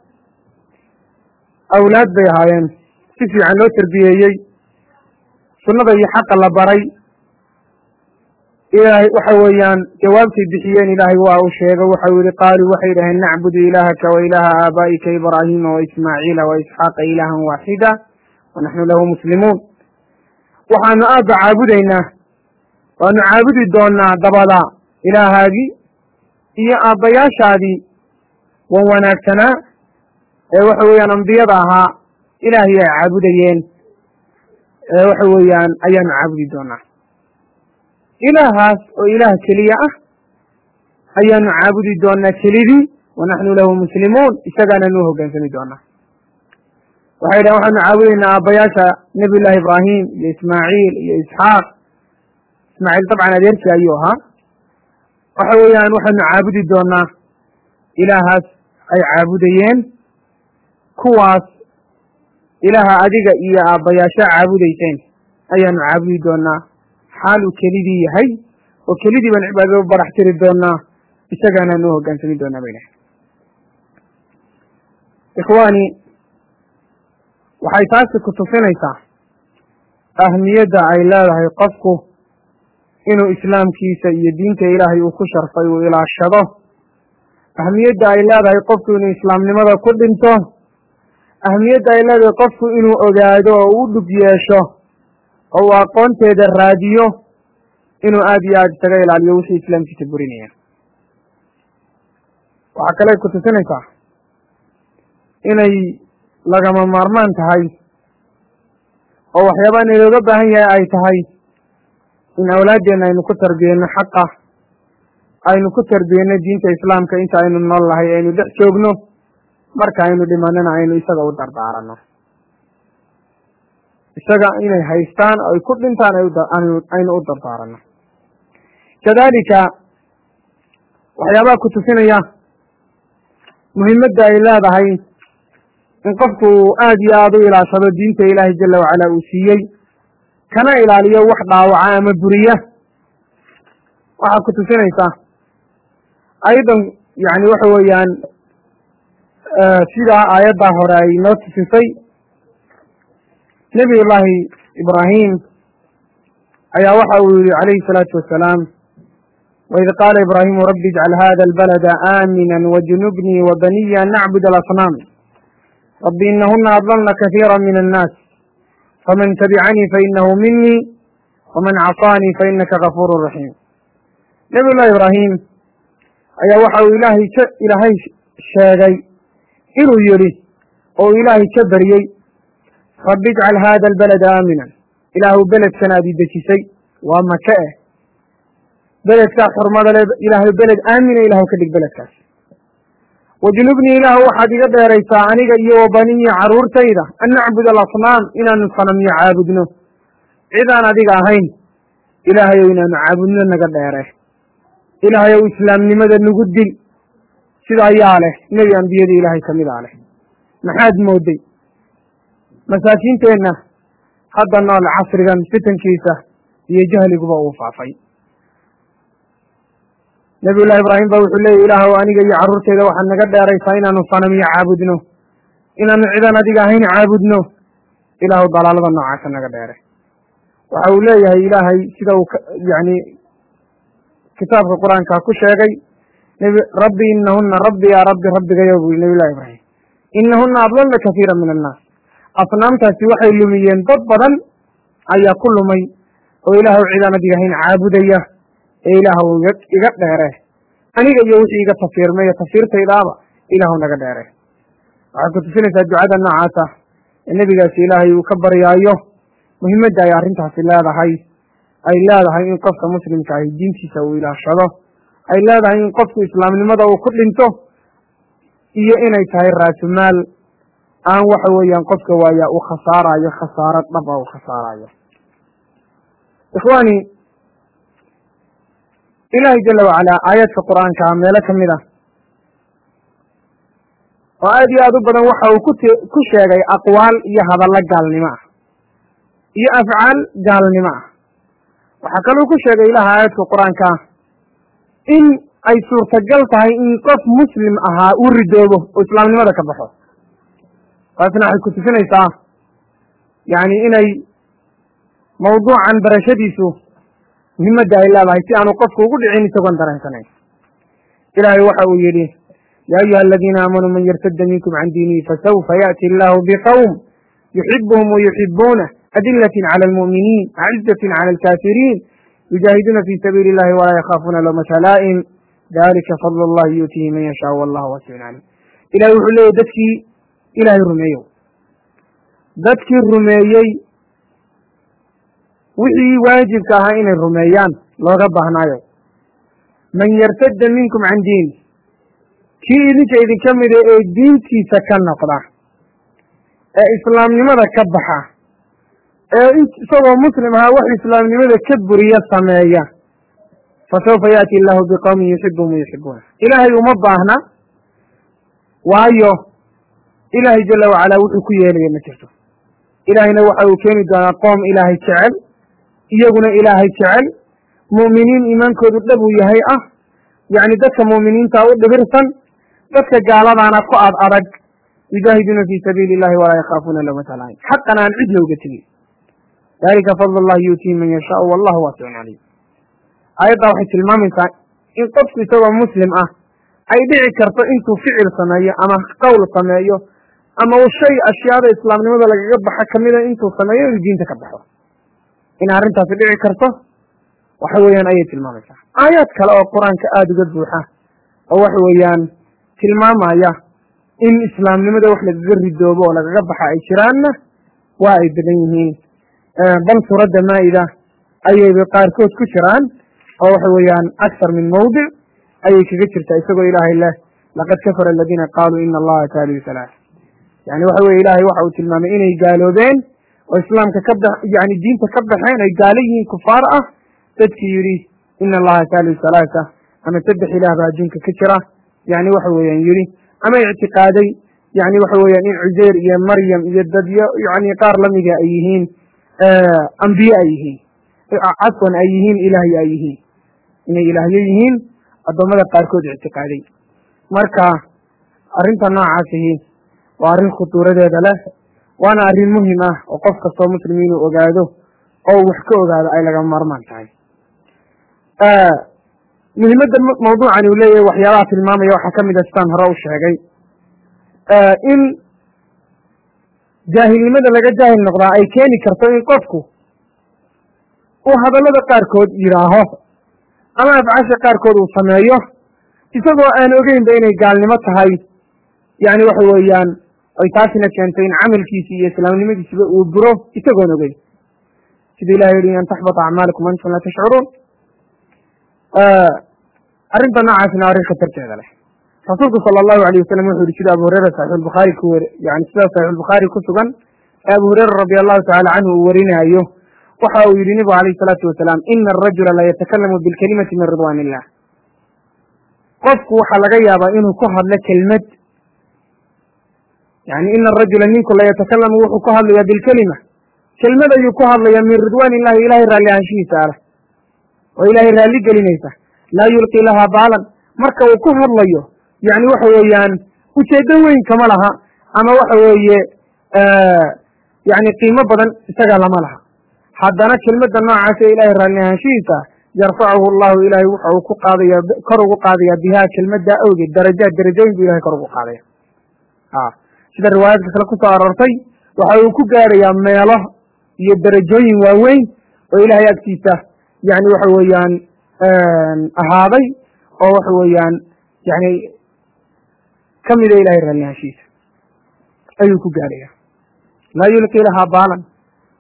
awlaad bay ahaayeen si fiican loo terbiyeeyey sunnada iyo xaqa la baray ilaahay waxa weeyaan jawaabtay bixiyeen ilaahay waa uu sheego waxau yihi qaaluu waxay dhaheen nacbudu ilaahaka wa ilaaha aabaa'ika ibraahiima wa ismaaciila wa isxaaqa ilaahan waaxida wa naxnu lahu muslimuun waxaanu aabba caabudaynaa waanu caabudi doonaa dabada ilaahaagii iyo aabbayaashaadii wan wanaagsanaa ee waxa weeyaan ambiyada ahaa ilaahay ay caabudayeen ee waxa weeyaan ayaanu caabudi doonaa ilaahaas oo ilaah keliya ah ayaanu caabudi doonaa kelidii wa naxnu lahu muslimuun isagaananu u hoggaansami doonaa waxay dhahen waxaanu caabudaynaa aabbayaasha nebiy llaahi ibraahim iyo ismaaciil iyo isxaaq ismaaciil dabcan adeerkii ayuu ahaa waxa weeyaan waxaanu caabudi doonaa ilaahaas ay caabudayeen kuwaas ilaaha adiga iyo aabbayaasha caabudayseen ayaanu caabudi doonaa xaaluu kelidii yahay oo kelidii baan cibaadada u barax tiri doonaa isagaanaan u hoggaansami doonaa bay dhahay ikhwaani waxay taasi ku tusinaysaa ahmiyadda ay leedahay qofku inuu islaamkiisa iyo diinta ilaahay uu ku sharfay uu ilaashado ahmiyadda ay leedahay qofku inuu islaamnimada ku dhinto ahmiyadda ay leedahay qofku inuu ogaado oo u dhug yeesho oo uu aqoonteeda raadiyo inuu aada iyo aada isaga ilaaliyo wixii islaamkiisa burinaya waxaa kale ku tusinaysaa inay lagama maarmaan tahay oo waxyaabaa inalooga baahan yahay ay tahay in awlaadeenna aynu ku tarbiyeyno xaqa aynu ku tarbiyeyno diinta islaamka inta aynu nool lahay aynu dhex joogno marka aynu dhimanana aynu isaga u dardaaranno isaga inay haystaan oo ay ku dhintaan aynu u dardaaranno kadalika waxyaabaha ku tusinaya muhimadda ay leedahay in qofku aada iyo aada u ilaashado diinta ilaahay jala wacala uu siiyey kana ilaaliyo wax dhaawaca ama buriya waxaa ku tusinaysaa aydan yani waxa weeyaan sidaa aayaddaa hore ay noo tusisay nebiy llaahi ibraahim ayaa waxa uu yihi calayhi salaatu wasalaam waid qaala ibraahimu rabbi ijcal hada albalada aamina wajnubnii wabaniya an nacbud alasnaam rabbi inahuna adlalna kasiira min annaas faman tabicanii fainahu minii waman casaanii fainaka gafuuru raxiim nebiy llahi ibraahim ayaa waxa uu ilaahay ka ilaahay sheegay inuu yidhi oo ilaahay ka baryey rabbi ijcal hada albalada aaminan ilaahu beledkan aad i dejisay waa maka eh beledkaa xurmada le ilaahay beled aamina ilaahu ka dhig beledkaas wajnubnii ilaahu waxaad iga dheeraysaa aniga iyo wabaniya carruurtayda an nacbud alasnaam inaanu sanamyo caabudno cidaan adiga ahayn ilaahayow inaanu caabudno naga dheere ilaahayow islaamnimada nagu dil sida ayaa leh nebi ambiyada ilaahay ka mid a leh maxaad mooday masaakiinteenna hadda nool casrigan fitankiisa iyo jahliguba uu faafay nebiy llahi ibraahim ba wuxuu leeyay ilaahow aniga iyo carruurteyda waxaad naga dheeraysaa inaanu sanamiyo caabudno inaanu cidan adiga ahayn caabudno ilaahu dalaalada noocaasa naga dheere waxa uu leeyahay ilaahay sida uu yani kitaabka qur-aanka ku sheegay nb rabbi inahuna rabbi yaa rabbi rabbigayo buu nebiy llahi ibraahim inahuna adlalna kasiira min annaas asnaamtaasi waxay lumiyeen dad badan ayaa ku lumay oo ilaahu cidaan adiga ahayn caabudaya ee ilaahw iga dheere aniga iyo wixii iga tafiirmay iyo tafiirtaydaaba ilaahu naga dheere waxay ku tusinaysaa ducada noocaasa ee nebigaasi ilaahay uu ka baryaayo muhiimadda ay arrintaasi leedahay ay leedahay in qofka muslimka ahi diintiisa uu ilaashado ay leedahay in qofku islaamnimada uu ku dhinto iyo inay tahay raasumaal aan waxa weeyaan qofka waaya uu khasaarayo khasaaro dhab a uu khasaarayo ikhwaani ilaahay jala wacalaa aayaadka qur-aanka meelo ka mid ah oo aad iyo aad u badan waxa uu kut ku sheegay aqwaal iyo hadallo gaalnimo ah iyo afcaal gaalnimo ah waxaa kaluu ku sheegay ilaha aayadka qur-aanka in ay suurtagal tahay in qof muslim ahaa uu ridoobo oo islaamnimada ka baxo taasna waxay ku tusinaysaa yacni inay mawduucan barashadiisu muhimadda ay leedahay si aanu qofku ugu dhicin isagoon dareensanayn ilaahay waxa uu yidhi yaa ayuha aladiina aamanuu man yartadda minkum can diinihi fasawfa yaأti allahu biqowm yuxibuhum wayuxibuunah adilatin cala almu'miniin acizatin cala alkaafiriin yujaahiduuna fi sabiili illahi walaa yakhaafuuna lawmata laa'im dalika fadl allahi yuutihi man yashaa wallahu wasiun calim ilahay wuxuu leeyahy dadkii ilaahay rumeeyow dadkii rumeeyey wixii waajibka ahaa inay rumeeyaan looga baahnaayo man yartadda minkum can diini kii idinka idinka mida ee diintiisa ka noqda ee islaamnimada ka baxa ee isagoo muslim ahaa wax islaamnimada ka buriya sameeya fasawfa yaأti illahu biqowmin yuxibuhum wayuxibuuna ilaahay uma baahna waayo ilaahay jala wacalaa wuxuu ku yeelaya ma jirto ilaahayna waxa uu keeni doonaa qoom ilaahay jecel iyaguna ilaahay jecel mu'miniin iimaankoodu dhab uu yahay ah yacni dadka mu'miniinta u dhibirsan dadka gaaladaana ku ad adag yujaahiduuna fii sabiili illahi walaa yakhaafuuna lawmata laa'im xaqan aan cid looga tegin dalika fadl allahi yuutihi man yashaau wallahu waasicun calim aayaddaa waxay tilmaamaysaa in qofku isagoo muslim ah ay dhici karto intuu ficil sameeyo ama qowl sameeyo ama uu shay ashyaada islaamnimada lagaga baxa kamida intuu sameeyo inuu diinta ka baxo in arrintaasi dhici karto waxa weeyaan ayay tilmaamaysaa aayaad kale oo qur-aanka aada uga buuxa oo waxa weeyaan tilmaamaya in islaamnimada wax lagaga ridoobo oo lagaga baxa ay jiraanna waa ay badan yihiin bal suuradda maa-ida ayayba qaarkood ku jiraan oo waxa weeyaan akthar min mawdic ayay kaga jirtaa isagoo ilaahay leh laqad kafara aladiina qaaluu ina allaha taaliu salaas yani waxa weye ilaahay waxa uu tilmaamay inay gaaloobeen oo islaamka ka ba yani diinta ka baxeen ay gaalo yihiin kufaar ah dadkii yidhi ina allaha taaliu salaasa ama saddex ilaah baa adduunka ka jira yani waxa weeyaan yidhi ama ictiqaaday yani waxa weeyaan in cuseyr iyo maryam iyo dadyo yani qaar lamiga ay yihiin ambiye ay yihiin cafwan ay yihiin ilaahyo ay yihiin inay ilaahyo yihiin addoommada qaarkood ictiqaaday marka arrinta noocaasihi waa arrin khutuuradeeda leh waana arrin muhim ah oo qof kastoo muslim inuu ogaado oo wax ka ogaado ay laga maarmaan tahay muhimadda mawduucani uu leeyahay waxyaabaha tilmaamaya waxaa ka mid a sidaan hore u sheegay in jaahilnimada laga jaahil noqdaa ay keeni karto in qofku uu hadallada qaarkood yidhaaho ama afcaasha qaarkood uu sameeyo isagoo aan ogeynba inay gaalnimo tahay yani waxa weeyaan ay taasina keentay in camalkiisi iyo islaamnimadiisiba uu buro isagoon ogeyn sida ilahay yihi an taxbata acmaalikum antum laa tashcuruun arrinta noocaasina arrin khatarteeda leh rasuulku sala allahu alayh wasalam wuxuu yihi sida abu hureyra saxiixulbukhaari ku weri yani sida saxiixulbukhaari ku sugan ee abu hureyra radi allahu tacala canhu uu warinaayo waxa uu yihi nebigu alayh isalaatu wasalaam ina arajula la yatakalamu bilkalimati min ridwan illah qofku waxaa laga yaabaa inuu ku hadlo kelmad yani ina arajula ninku la yatakalamu wuxuu ku hadlayaa bilkelima kelmad ayuu ku hadlayaa min ridwan illahi ilahay raalli ahaanshihiisa aleh oo ilaahay raalli gelinaysa laa yulqi lahaa baalan marka uu ku hadlayo yani waxa weeyaan ujeedo weyn kama laha ama waxa weeye yani qiimo badan isaga lama laha haddana kelmadda noocaas ee ilahay raalli ahaanshihiisa yarfacuhu allahu ilahay waxa uu ku qaadaya kor ugu qaadaya bihaa kelmadda awgeed darajaad darajooyin bu ilahay kor ugu qaadaya a sida riwaayaadka kale kusoo aroortay waxa uu ku gaarayaa meelo iyo darajooyin waaweyn oo ilahay agtiisa yani waxa weeyaan ahaaday oo waxa weeyaan yani kamida ilahay raalli ahaanshihiisa ayuu ku gaaraya laa yulqi lahaa baalan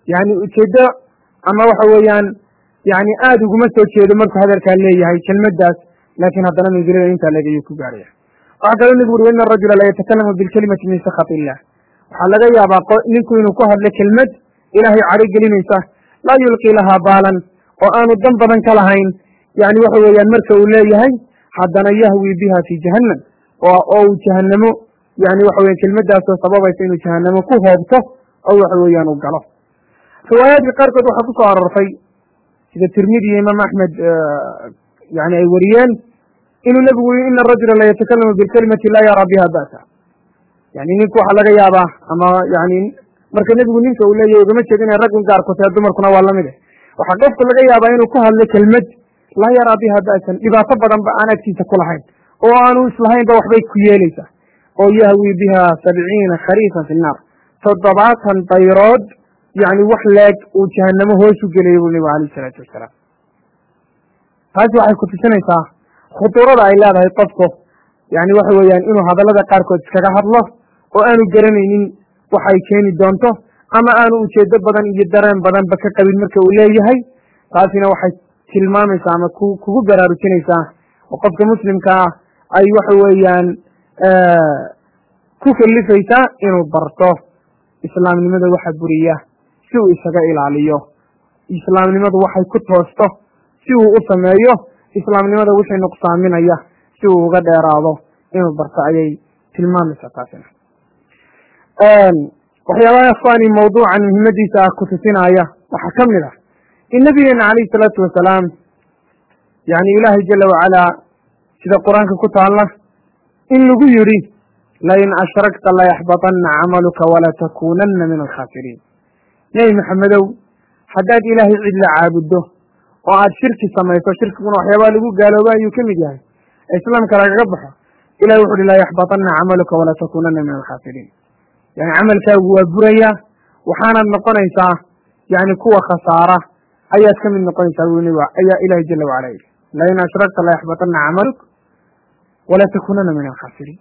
yani ujeeddo ama waxa weeyaan yani aada uguma soo jeedo markuu hadalkaa leeyahay kelmaddaas laakiin haddana mansilada intaa leegayuu ku gaaraya waxaa kaloo nebigu uri ina arajula la yatakalamu bilkelimati min sakhat illah waxaa laga yaabaa ninku inuu ku hadlo kelmad ilaahay caro gelinaysa laa yulqii lahaa baalan oo aanu dan badan ka lahayn yani waxa weeyaan marka uu leeyahay haddana yahwi biha fi jahannam oo uu jahanamo yani waxa weyan kelmaddaasoo sababaysa inuu jahanamo ku hoobto oo waxa weeyaan uu galo riwaayaadka qaarkood waxaa ku soo aroortay sida tirmidi iyo imaam axmed yani ay wariyeen inuu nebigu yii ina arajula la yatakalamu bilkelimati laa yaraa biha ba'sa yani ninku waxaa laga yaabaa ama yani marka nebigu ninka uu leeyahy ugama jeedo inay raggun gaarku tahay dumarkuna waa lamid eh waxaa qofku laga yaabaa inuu ku hadlo kelmad laa yaraa biha ba'san dhibaato badan ba aan agtiisa ku lahayn oo aanu islahaynba waxbay ku yeeleysaa oo yahwi biha sabciina khariifan fi nnaar toddobaatan dayrood yani wax leeg uu jahanamo hoos u gelaya buu nebigu alayh isalaatu wasalaam taasi waxay ku tusinaysaa khutuurada ay leedahay qofku yani waxa weeyaan inuu hadallada qaarkood iskaga hadlo oo aanu garanaynin waxay keeni doonto ama aanu ujeedo badan iyo dareen badanba ka qabin marka uu leeyahay taasina waxay tilmaamaysaa ama ku kugu baraarujinaysaa oo qofka muslimka ah ay waxa weeyaan ku kalifaysaa inuu barto islaamnimada waxa buriya si uu isaga ilaaliyo islaamnimadu waxay ku toosto si uu u sameeyo islaamnimada wixii nuqsaaminaya si uu uga dheeraado inuu barto ayay tilmaamaysaa taasina waxyaabaha ikhwaani mawduucan muhimmadiisa ah ku tusinaya waxaa ka mid ah in nabigeena calayhi salaatu wasalaam yani ilaahay jala wacalaa sida qur-aanka ku taalla in lagu yidhi lain ashrakta layaxbaطana camaluka walatakunana min alkhaasiriin nebi maxamedow haddaad ilaahay cid la caabuddo oo aad shirki samayso shirkiguna waxyaabaha lagu gaalooba ayuu ka mid yahay ee islaamka lagaga baxo ilahi wuxu uhi layaxbaطana camaluka walatakunana min alkhaasiriin yani camalkaagu waa buraya waxaanaad noqonaysaa yani kuwa khasaara ayaad ka mid noqonaysaa buu nb ayaa ilahi jala wacala yidhi lain ashrakta layaxbaطana camaluk walatakunana min alkhaasiriin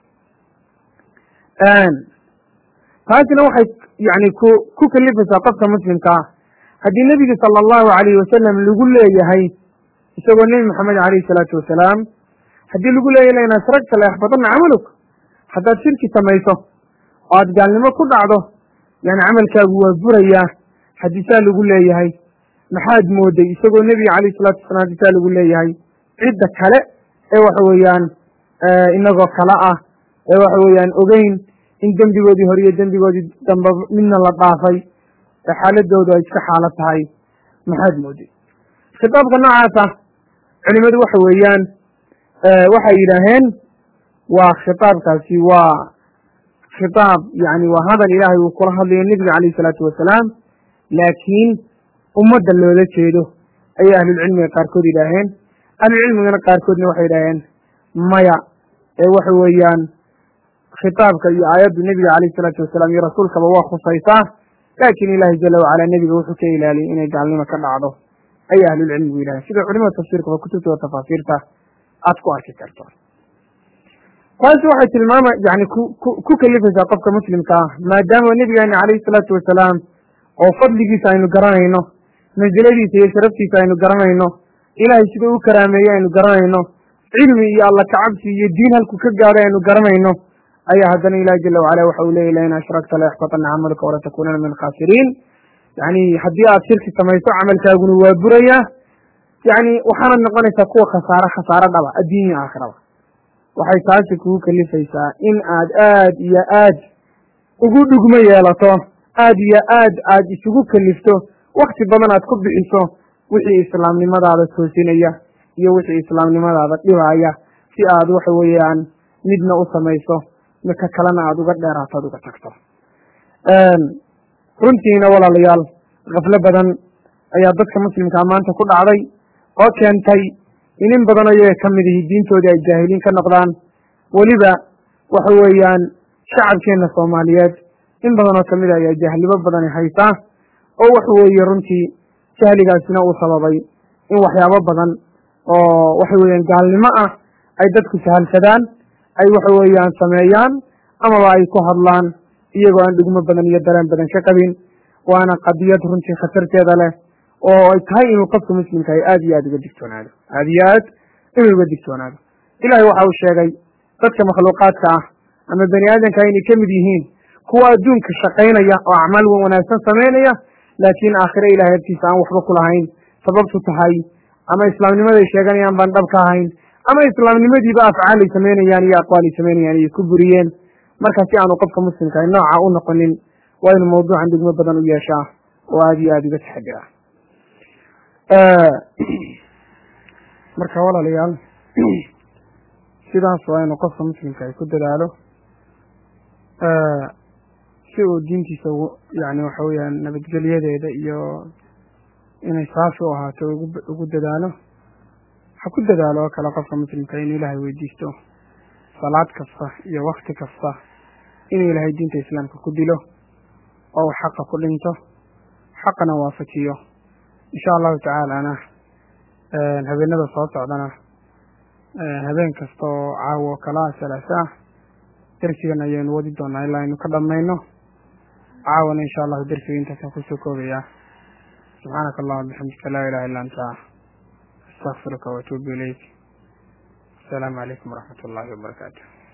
taasina waxay yani ku ku kalifaysaa qofka muslimka ah haddii nebiga sala allahu alayhi wasalam lagu leeyahay isagoo nebi maxamed alayhi salaatu wasalaam haddii lagu leeyahy lain ashragta layaxbaطana camaluk haddaad shirki samayso oo aad gaalnimo ku dhacdo yani camalkaagu waa burayaa haddii saa lagu leeyahay maxaad mooday isagoo nebiga alayhi salatu wasalam haddii saa lagu leeyahay cidda kale ee waxa weeyaan inagoo kale ah ee waxa weeyaan ogeyn in dembigoodii hore iyo dembigoodii dambe midna la dhaafay ee xaaladoodu ay iska xaalo tahay maxaad mooday khitaabka noocaasa culimadu waxa weeyaan waxay yidhaaheen waa khitaabkaasi waa khitaab yani waa hadal ilaahay uu kula hadlayo nebiga calayhi salaatu wasalaam laakiin ummadda loola jeedo ayay ahlulcilmiga qaarkood yidhaaheen ahlulcilmigana qaarkoodna waxay yidhaaheen maya ee waxa weeyaan khitaabka iyo aayaddu nebiga calayhi salaatu wasalaam iyo rasuulkaba waa khusaysaa laakiin ilaahay jala wacala nebiga wuxuu ka ilaaliyey inay gaalnimo ka dhacdo ayay ahlulcilmigu yidhaheen sida culimada tafsiirkaba kutubtooda tafaasiirta aad ku arki karto taasi waxay tilmaama yani ku ku ku kalifaysaa qofka muslimka ah maadaama nebigeena calayhi salaatu wasalaam oo fadligiisa aynu garanayno mansiladiisa iyo sharaftiisa aynu garanayno ilaahay siduu u karaameeye aynu garanayno cilmi iyo alla kacabsi iyo diin halku ka gaadhay aynu garanayno ayaa haddana ilahi jala wacala waxa uu leeyay lain ashrakta layaxbaطana camaluka walatakunana min alkhaasiriin yani haddii aad shirki samayso camalkaaguna waa burayaa yani waxaanad noqonaysaa kuwa khasaare khasaaro dhaba adduun iyo aakhiraba waxay taasi kugu kalifaysaa in aad aad iyo aad ugu dhugmo yeelato aad iyo aad aad isugu kalifto wakti badan aad ku bixiso wixii islaamnimadaada toosinaya iyo wixii islaamnimadaada dhibaya si aad waxa weeyaan midna u samayso ka kalena aada uga dheeraato ad uga tagto runtiina walaalayaal kaflo badan ayaa dadka muslimkaa maanta ku dhacday oo keentay in in badan ayaga ka mid ihi diintoodii ay jaahiliin ka noqdaan weliba waxa weeyaan shacabkeenna soomaaliyeed in badan oo kamid a ayaa jahlimo badani haysaa oo waxa weeye runtii jahligaasina uu sababay in waxyaabo badan oo waxa weeyaan gaalnimo ah ay dadku sahalsadaan ay waxa weeyaan sameeyaan amaba ay ku hadlaan iyagoo aan dhugmo badan iyo dareen badan ka qabin waana qadiyad runtii khatarteeda leh oo ay tahay inuu qofka muslimka ay aada iyo aada uga digtoonaado aada iyo aad inuu uga digtoonaado ilahay waxa uu sheegay dadka makhluuqaadka ah ama bani aadamka inay ka mid yihiin kuwa adduunka shaqaynaya oo acmaal wanaagsan samaynaya laakiin aakhire ilahay agtiisa aan waxba ku lahayn sababtu tahay ama islaamnimaday sheeganayaan baan dhab ka ahayn ama islaamnimadiiba afcaal ay samaynayaan iyo aqwaal ay samaynayaan iyo ku buriyeen marka si aanu qofka muslimka ay nooca u noqonin waa inuu mawduucan dhigmo badan u yeeshaa oo aada iyo aada uga taxadira marka walaalayaal sidaas waa inuu qofka muslimka ay ku dadaalo si uu diintiisa ugu yani waxa weeyaan nabadgelyadeeda iyo inay saafi u ahaato ugu dadaalo ha ku dadaalo oo kale qofka muslimka inuu ilaahay weydiisto salaad kasta iyo wakti kasta inuu ilaahay diinta islaamka ku dilo oo uu xaqa ku dhinto xaqana waafajiyo insha allahu tacaalana habeenada soo socdana habeen kasta oo caawo kalaa salaasa ah dersigan ayaynu wadi doonaa ilaa aynu ka dhamayno caawana insha allahu dersiga intaasaan kusoo koobaya subxaanaka allahuma bixamdika laa ilaha illa anta astaqfiruka waatuubu ilayk asalaamu calaykum waraxmat ullahi wabarakaatu